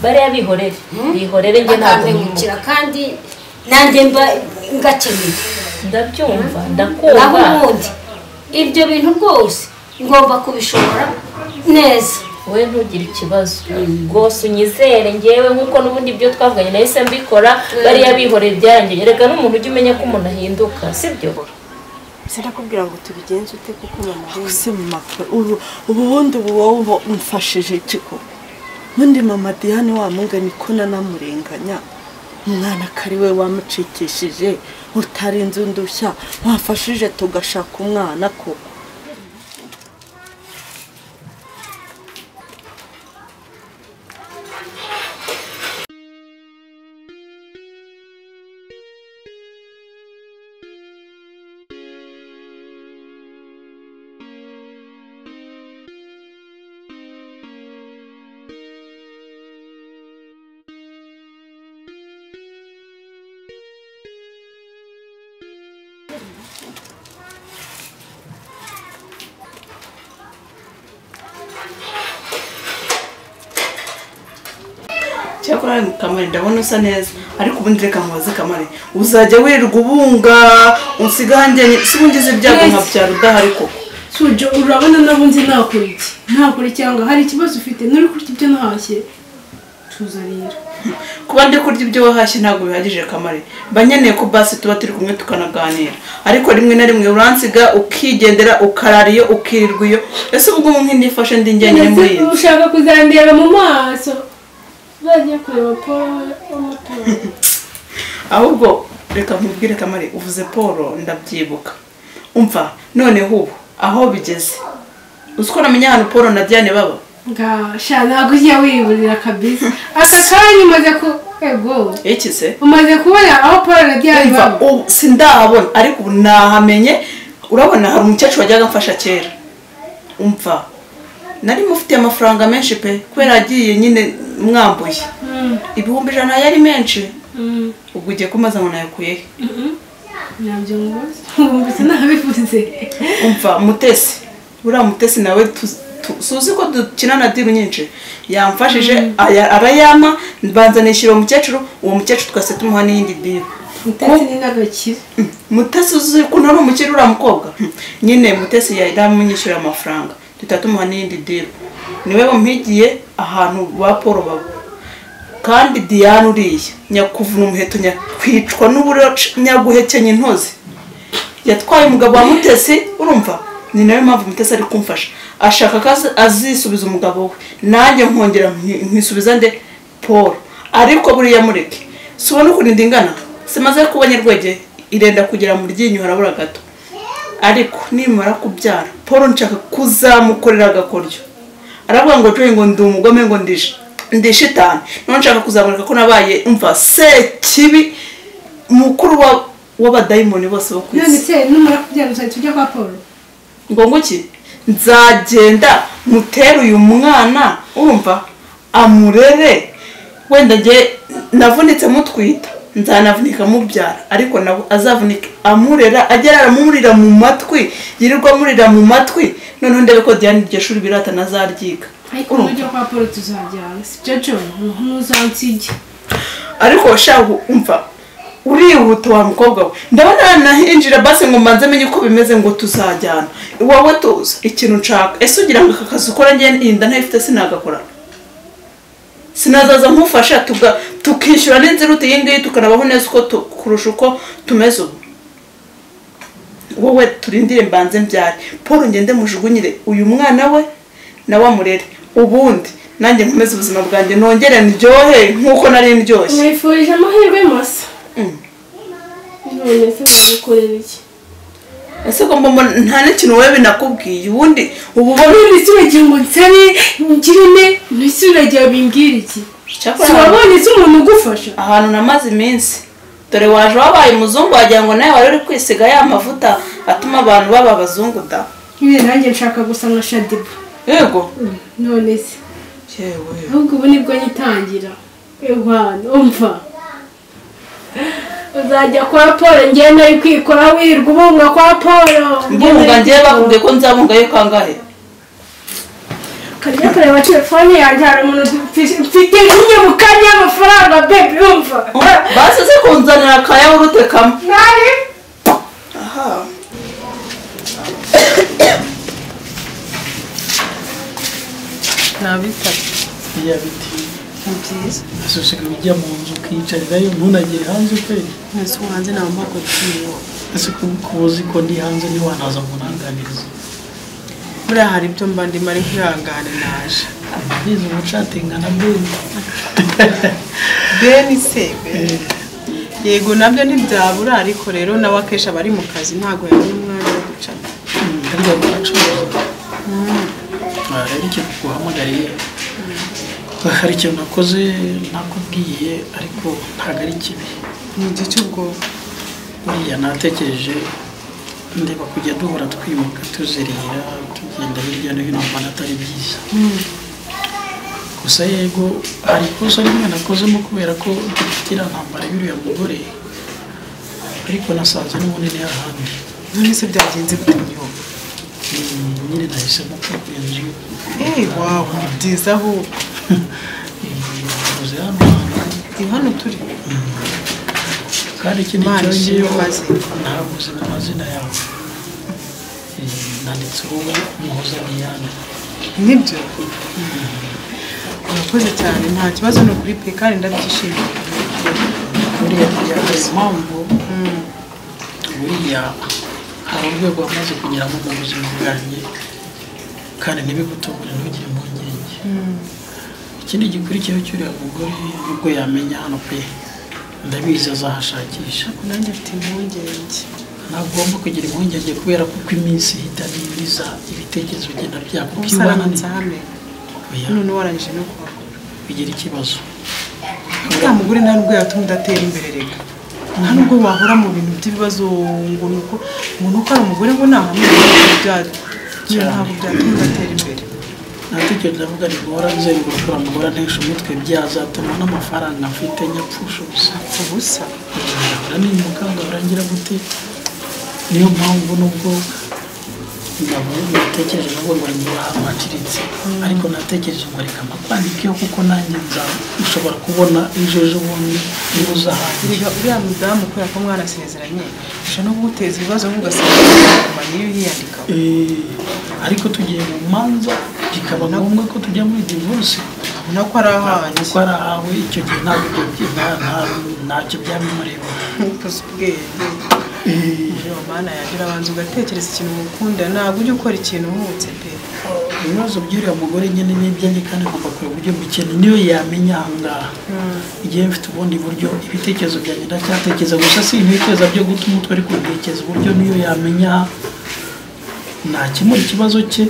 bariya bihorere bihorere njye ntabwo nimuka akandengukira kandi nanjye mba ngakeneye ndabyumva naho ndakumva ubundi ibyo bintu rwose ngomba kubishobora neza wowe ntugire ikibazo rwose unyizere ngewe nk'uko n'ubundi ibyo twavuganye nahise mbikora bariya bihoreye byarangiye reka n'umuntu ujye umenya ko umuntu ahinduka sibyo sinakubwira ngo tubigenze ute kuko mama we se mama pe, ubu ubu bundi ubu wowe umfashije iki koko ubundi mama diyane wamunga niko nanamurenganya umwana akari we wamucikishije utarenze undushya wafashije tugashaka umwana koko cyakora kamari ndabona usa neza ariko ubundi reka mubaze kamari uzajya wirirwa ubunga usiga hanjye si ubungize ibyago nka byaro udahari koko Sujo urabona nabo nzi nakora iki nakora cyangwa hari ikibazo ufite nuri kurya ibyo ntashye tuzarira kuba ndi kurya ibyo wahashye ntabwo bihagije kamari mba nkeneye ko basi tuba turi kumwe tukanaganira ariko rimwe na rimwe uransiga ukigendera ukarara iyo ukirirwa iyo ese ubwo mu nk'indifashe ndi njyenyine muri iyi nzu ushaka kuzandeba mu maso uzajya kureba paul umutora ahubwo reka nkubwire kamari uvuze paul ndabyibuka umva noneho ubu aho bigeze uzi ko namenya ahantu paul na diane baba ngasha ntabwo ujya wiburira kabisa aka kanya umaze ku ego iki se umaze kubona aho paul na diane Umva, baba ubu sindahabona ariko ubu nahamenye urabona hari umukecuru wajyaga amfasha kera umva nari mufitiye amafaranga menshi pe kubera yagiye nyine mwambuye Mm, ibihumbi ijana yari menshi mm, ubwo ugiye kumaza ngo nayakuye he? mm, nabyo ngombwa wumvise nabivuze umva mutesi buriya mutesi nawe tu- tu- suzi ko dukina na diru nyinshi yamfashije aya- arayampa banzanishyira uwo mukecuru uwo mukecuru twese tumuha n'iyindi diru ndetse ni n'agakira mutesi uzi ko nari umukiri uriya mukobwa nyine mutesi yari amunyishyura amafaranga duhita tumuha n'iyindi diru niwe wampigiye ahantu ba paul baba kandi diane uriya nyakuvuna umuheto nyakwicwa n'uburaca nyaguhekenya intozi yatwaye umugabo wa mutesi urumva ni nayo mpamvu mutesi ari kumfasha ashaka ko azi- azisubiza umugabo we nanjye nkongera nki- nkisubiza nde paul ariko buriya mureke si ubona ukuntu ndingana simaze kuba nyarwege irenda kugera mu ryinyo harabura gato ariko nimara kubyara paul nshaka kuzamukorera agakoryo aravuga ngo joye ngo ndi umugome ngo ndishe ndishitane none nshaka kuzamurika ko nabaye umva sekibi mukuru wa w'abadayimoni bose bo ku none isi se numara kubyara uzahita ujya kwa paul ngo nguki nzagenda mutere uyu mwana urumva amurere wenda njye navunitse mutwita nzanavunika mubyara ariko nawe azavunika amurera agera aramurira mu matwi yirirwa amurira mu matwi noneho ndebe ko diane iryo shuri birata nazaryiga ariko Urumva? nujya kwa paul tuzajyana si byo jo ntuzansige ariko shaka umva urihuta wa mukobwa we ndabona nahinjira basi ngo mbanze menye uko bimeze ngo tuzajyana wowe tuza ikintu nshaka ese ugira ngo aka kazi ukora njye inda ntayifite sinagakora sinazaza nkufasha tuga- tukishyura n'inziruti iyi ngiyi tukanabaho neza uko tu- kurusha uko tumeze ubu wowe turindire mbanze mbyare paul ngende mujugunyire uyu mwana we nawe amurere ubundi nanjye nkomeze ubuzima bwanjye nongere ndyohe nk'uko nari ndyoshye mwifurije amahirwe masa Mm. none se wagukorera iki ese ko mbona nta n'ikintu wowe binakubwiye ubundi ubu bo none se uragira ngo nsabe ngirine none se uragira bimbwira iki si Cyakora wabonye se umuntu ugufasha ahantu namaze iminsi dore waje wabaye umuzungu wagira ngo nawe wari uri kwisiga ya mavuta atuma abantu baba abazungu da nyine nanjye nshaka gusa nka shadibu yego none se ahubwo ubu nibwo nyitangira ihwana umva uzajya kwa paul ngewe nari kwikora wirirwa ubunga kwa paul mbunga ngewe bakubwiye ko nzabunga yo kangahe kajya kureba telefone yanjye hari umuntu mfite nk'iyo mu kanya y'amafaranga bebi yumva basize kunzanira akayawurute kamwe nari aha ntabitabye biriya biti ni byiza asushika ujya mu nzu ukiyicarirayo ntunagere hanze kweri mwese umwanzi nta mpako tuyiho ese kuba uzi ko ndi hanze ntiwanaza nkunanganiza buriya hari ibyo mba ndimo ari kwihangana naje bize umucatenga na bene beni se beni yego nabyo ntibyabura ariko rero nawe akenshi aba ari mu kazi ntabwo yabona umwanya wo gucana ariko baracuruza Ah, rero icyo guhamagariye hari ikintu nakoze nakubwiye ariko ntabwo ari kibi ni igihe cy'ubwoba buriya natekereje ndeba kujya duhora twimuka tuzerera tugenda hirya no hino mbona atari byiza gusa yego hari ikosa rimwe nakozemo kubera ko dufitira ntambara y'uriya mugore ariko nasanze n'ubunini hahandi none se byagenze gute niho Mm, nyine nahisemo kugura inzu eee wawe ni byiza ahubwo ubuze hano hantu ni hano turi kandi ikindi Imana ishimwe cyongeyeho amazina. ntaguze mu mazina yawe Eh, nanditseho muhoza diane nibyo urakoze cyane nta kibazo ni ukuri pe kandi ndabyishimiye buriya byakoze impamvu buriya hari urwego wamaze kunyuramo mu buzima bwanjye kandi ntibigutobore ntugire impungenge ikindi gikurikiyeho cy'uriya mugore nubwo yamenya hano pe ndabizi azahashakisha nanjye mfite impungenge ntagomba kugira impungenge kubera ko uko iminsi ihita n'ibiriza ibitekerezo bigenda ubu byakubwibana usaramanza hame none warangije no kubagura bigira ikibazo uriya mugore nawe nubwo yatumye udatera imbere reka nta nubwo wahora mu bintu by'ibibazo ngo ni uko ngo ni uko ari umugore ngo ntahamwe byari ntabwo byatuma udatera imbere natekereje ndavuga ni guhora nzenguruka uriya mugore antesha umutwe byazatuma n'amafaranga mfite nyapfusha ubusa ubusa ahora ni umuganga arangira gute niyo mpamvu nubwo ngabu- natekereje nubwo ngo ngo ahantu haciritse ariko natekereje ngo reka makwandikeho kuko nanjye nza- nshobora kubona ejo ejo bundi niba uza hanjye Erega uriya mudamu kubera ko mwarasezeranye ushobora no kuguteza ibibazo nk'ugasanga kumanya iyo yiyandikaho Eh, ariko tugiye mu manza bikaba ngombwa ko tujya muri divorce ubona ko ari ahanjye kuko ari ahawe icyo gihe ntabwo ibyo byi- nta- nta- ntacyo byaba bimureba ntukoze ubwenge rero mana yanjye urabanza ugatekereza ikintu mukunda ntabwo ujya ukora ikintu uhutse pe ibibazo by'uriya mugore nyine n'ibyanjye kandi ngomba kureba uburyo mbikene niyo yamenya ahangaha igihe mfite ubundi buryo ibitekerezo byanjye ndacyatekereza gusa si intekereza byo guta umutwe ariko mbitekereza uburyo niyo yamenya nakemura ikibazo cye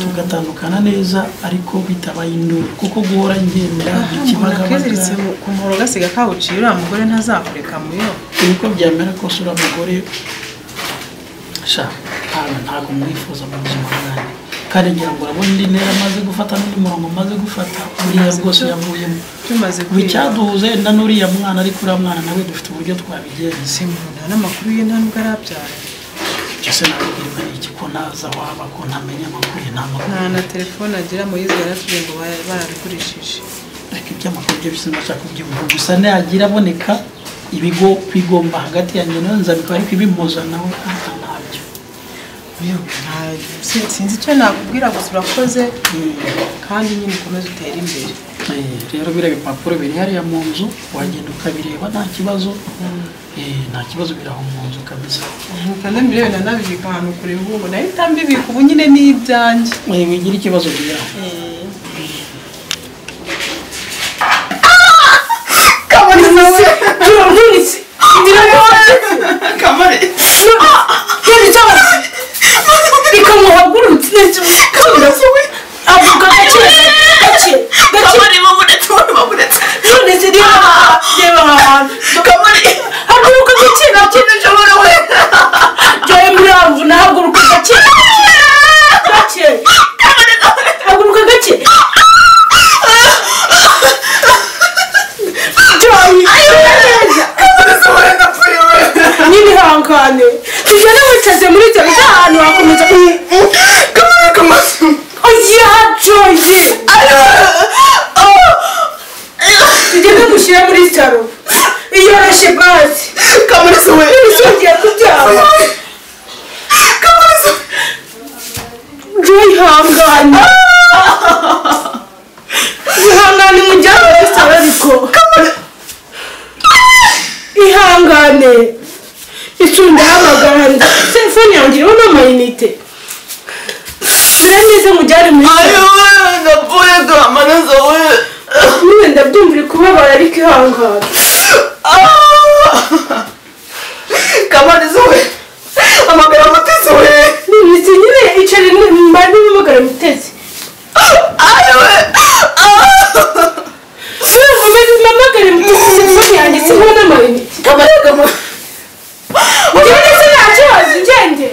tugatandukana neza ariko bitabaye induru kuko guhora ngenda umuntu ikibagabaga akiziritse mu- ku muhoro gasiga kawuciye uriya mugore ntazakureka muyo uko byamera kose uriya mugore sha ntabwo ntabwo mwifuza mu buzima bwanjye kandi ngira ngo urabona indi ntera amaze gufata n'undi murongo amaze gufata buriya bwose yavuyemo tumaze ubu icyaduhuze na n'uriya mwana ariko uriya mwana nawe dufite uburyo twabigenza se umuntu nta n'amakuru ye nta nubwo arabyara icyo se nabibwirwa ni iki ko naza waba ko ntamenya amakuru ye nta nta makuru na telefone agira muyizi yaratubwiye ngo bara- barabigurishije ariko iby'amakuru byo bisa nashaka kubyumva gusa nagira aboneka ibigo bigomba hagati yanjye nawe nzabikora ariko ibimuza nawe ntabwo ntabyo Yewe, nta- si- sinzi icyo nakubwira gusa urakoze kandi nyine ukomeze utere imbere Eh, rero biriya bipapuro biri hariya mu nzu wagenda ukabireba nta kibazo Eh, nta kibazo biri aho mu nzu kabisa nkanze mbirebe nanabibika ahantu kure ubu nayo itambibika ubu nyine ni ibyanjye Eh, wigira ikibazo biri aho n'ibihangane tugenda wicaze muri icyo gihe ahantu hakomeza oya joye mushyira muri salo iyoroshye bazi kamariza we ugiye kubyara kamariza wihangane ihangane umujyane muri salo ariko ihangane icunda hamagara telefone yanjye iriho n'amayinite mbere neza mujyane muri salo ndapfuye kamariza we niwe ndabyumva uri kubabara ariko ihangane kamariza we amagara amutesi we ni imiti nyine icara mbari n'ubugara mutezi ayiwe mamagare mutezi telefone yanditseho n'amayinite kamariza we ugende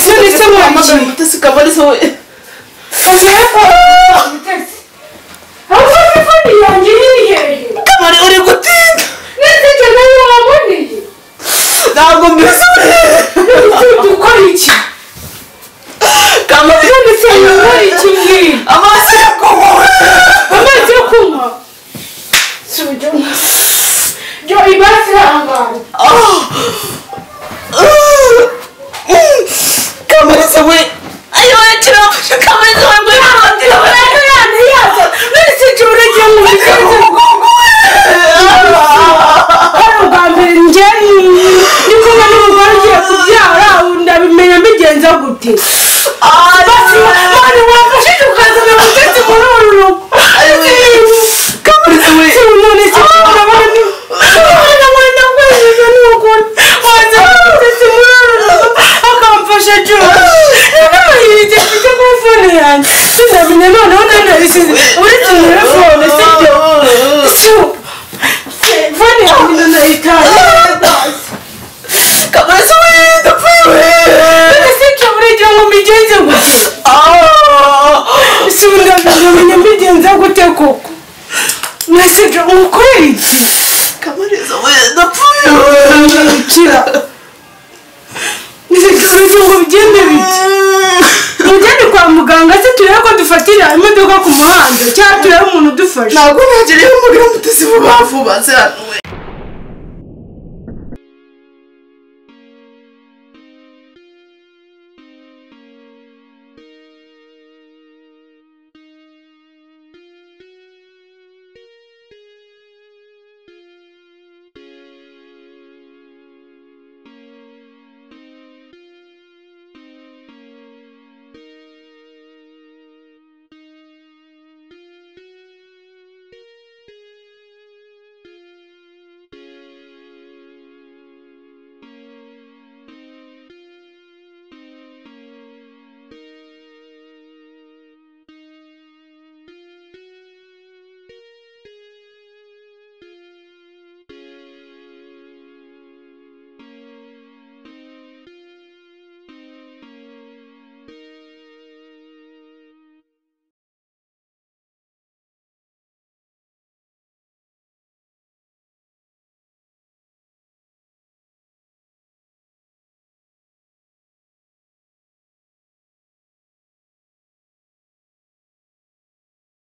se nta kibazo ugende none se amagara mwakiye amutesi kamariza we avuye ko mutezi aho telefone yanjye yihereye kamari uri gutinda neza ibyo nawe waboneye ntabwo mbisore ufite ukora iki kamari none se ukora iki mbwira amaso yakomowe amazi yo kunywa si uburyo byo ibasi ihangane kamariza we ayiwe kirafashe kamariza we ngo yihangire we umwana yaza none se uragiye mu biganza hari ubwa mbere njye ndi kumwe n'umugore ugiye kubyara ndabimenya mbigenza gute basi none wamfashije ukazana umutetsi muri uru rugo kamariza Si we none se urabona urabona wenda kwejeje n'ukuri waza umutetsi muri uru rugo akamfasha byose n'amahirwe mfite kuri fone yanjye sinamenya noneho nanabisize uretse muri fone sibyo Su- Fone yanjye ndanayitangaza kamariza we ndapfuye we ese cyo burya ngo mbigenze gute si ndabimenya mbigenza gute koko mwese cyo mukorera iki kamariza we ndapfuye we kira ese cyo burya ngo bigende bite mugende kwa muganga se turebe ko dufatira imodoka ku muhanda cyangwa turebe umuntu udufasha ntabwo nagiriye umugore mutesi vuba vuba se hano